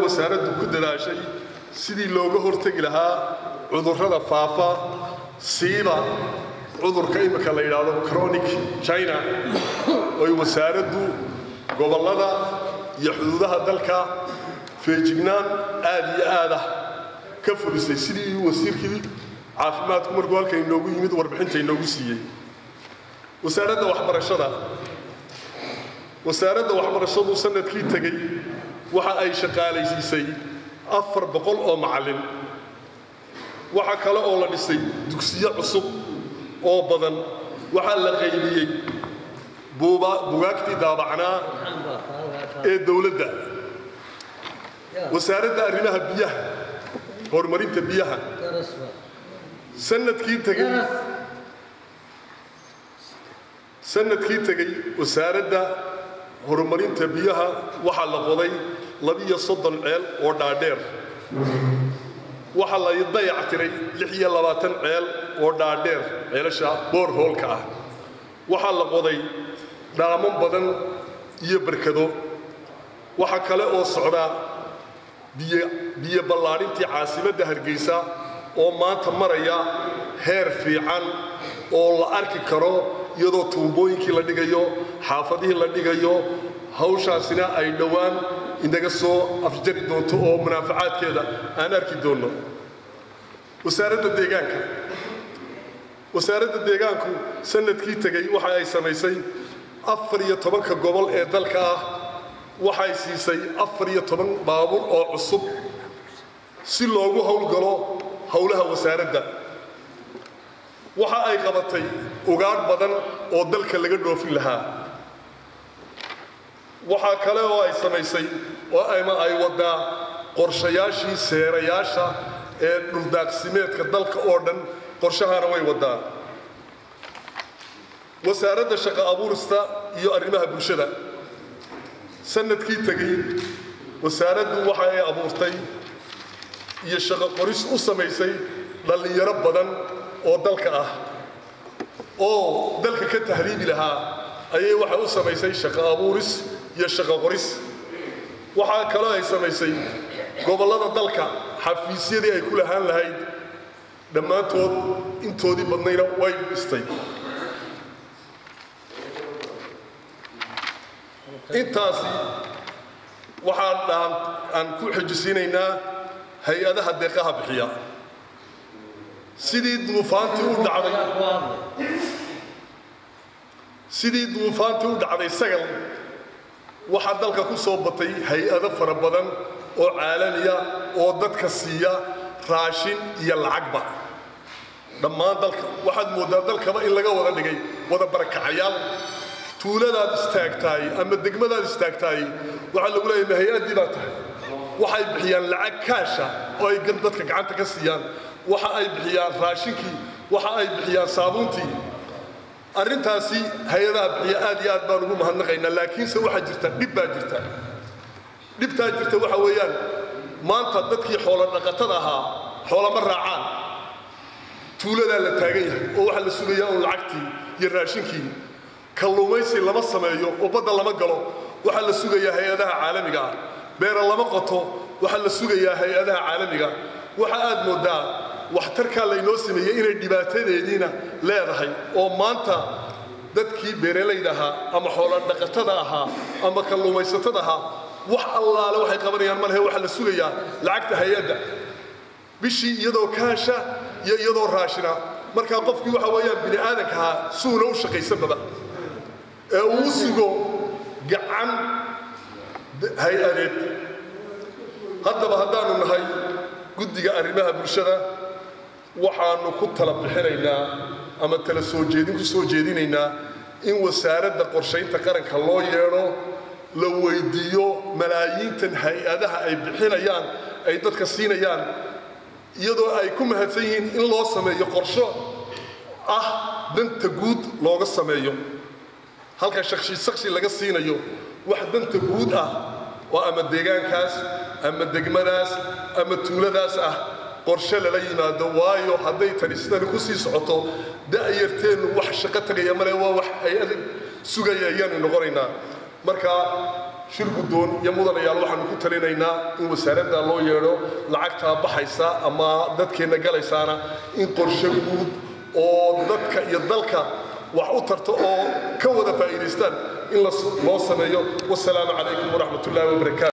wasaaraddu ku dadaashay sidii looga hortegi lahaa cudurrada faafa siiba cudurka imika la yidhaahdo chronic china oy wasaaraddu gobollada iyo xuduudaha dalka feejignaan aad iyo aadah ka fulisay sidii wasiirkii caafimaadku markuu halka inoogu yimid warbixinta inoogu siiyey wasaaradda waxbarashada wasaaradda waxbarashadu sanadkii tegey waxa ay shaqaalaysiisay afar boqol oo macallin waxa kale oo la dhisay dugsiyo cusub oo badan waxaa la qaybiyey bugaagtii daabacnaa ee dowladda wasaaradda arrimaha biyaha horumarinta biyaha sanadkii tegey sanadkii tegey wasaaradda horumarinta biyaha waxaa la qoday labiyo soddon ceel oo dhaadheer waxaa la dayac tiray lix iyo labaatan ceel oo dhaadheer ceelasha boorhoolka ah waxaa la qoday dhaaman badan iyo barkado waxaa kale oo socdaa biyo ballaadhintii caasimadda hargeysa oo maanta maraya heer fiican oo la arki karo iyadoo tuumbooyinkii la dhigayo xaafadihii la dhigayo hawshaasina ay dhowaan inaga soo afjari doonto oo munaafacaadkeeda aan arki doonno wasaaradda deegaanka wasaaradda deegaanku sanadkii tegey waxa ay samaysay afar iyo tobanka gobol ee dalka ah waxay siisay afar iyo toban baabuur oo cusub si loogu howlgalo howlaha wasaaradda waxa ay qabatay ugaadh badan oo dalka laga dhoofin lahaa waxaa kale oo ay samaysay oo ama ay waddaa qorshayaashii seerayaasha ee dhuldaaqsimeedka dalka oo dhan qorshahana way waddaa wasaaradda shaqo abuurista iyo arrimaha bulshada sanadkii tegey wasaaraddu waxa ay abuurtay iyo shaqo qoris u samaysay dhallinyaro badan oo dalka ah oo dalka ka tahriibi lahaa ayay waxay u samaysay shaqo abuuris iyo shaqo qoris waxaa kaloo ay samaysay gobollada dalka xafiisyadii ay ku lahaan lahayd dhammaantood intoodii badnayna way dhistay intaasi waxaa aan ku xijisiinaynaa hay-adaha deeqaha bixiya sidii duufaantii u dhacday sidii duufaantii u dhacday sagal waxaa dalka ku soo batay hay-ado fara badan oo caalamiya oo dadka siiya raashin iyo lacagba dhammaan dalka waxaad mooddaa dalkaba in laga wada dhigay wada barakacayaal tuuladaad istaagtaay ama degmadaad istaagtaay waxaa lagu leeyahay ma hay-addii baa tahay waxay bixiyaan lacag kaasha oo ay dadka gacanta ka siiyaan waxa ay bixiyaan raashinkii waxa ay bixiyaan saabuuntii arrintaasi hay-adaha bixiya aad iyo aad baan ugu mahadnaqaynaa laakiinse waxaa jirta dhib baa jirta dhibtaa jirta waxa weeyaan maanta dadkii xoolo dhaqatada ahaa xoolama raacaan tuuladaa la taagan yahay oo waxaa la sugayaa un lacagtii iyo raashinkii kalluumaysi lama sameeyo oo badda lama galo waxaa la sugayaa hay-adaha caalamiga ah beera lama qoto waxaa la sugayaa hay-adaha caalamiga waxa aad mooddaa waxtarkaa laynoo sameeyey inay dhibaatadeediina leedahay oo maanta dadkii beeralayda ahaa ama xoolo dhaqatada ahaa ama kalluumaysatada ahaa wax allaale waxay qabanayaan malehe waxaa la sugayaa lacagta hay-adda bishii iyadoo kaasha iyo iyadoo raashina markaa qofkii waxa weeyaan bini aadanka ahaa suuna u shaqaysanbaba ee uu sugo gacan hay-adeed haddaba haddaanu nahay guddiga arrimaha bulshada waxaanu ku tala bixinaynaa ama tala soo jeedin ku soo jeedinaynaa in wasaaradda qorshaynta qaranka loo yeedho la weydiiyo malaayiintan hay-adaha ay bixinayaan ay dadka siinayaan iyadoo ay ku mahadsan yihiin in loo sameeyo qorsho ah danta guud looga sameeyo halka shaqshi shaqshi laga siinayo wax danta guud ah oo ama deegaankaas ama degmadaas ama tuuladaas ah qorshe lala yimaado waayo hadday tani sidani ku sii socoto da'yarteennu wax shaqo tagaya male waa wax hay-ada sugaya ayaanu noqonaynaa marka shir guddoon iyo mudanayaal waxaanu ku talinaynaa in wasaaradda loo yeedho lacagtaa baxaysa ama dadkeenna galaysaana in qorshe guud oo dadka iyo dalka wax u tarto oo ka wada faa'iidaystaan in loo sameeyo wasalaamu calaykum waraxmat ullaahi wabarakaatu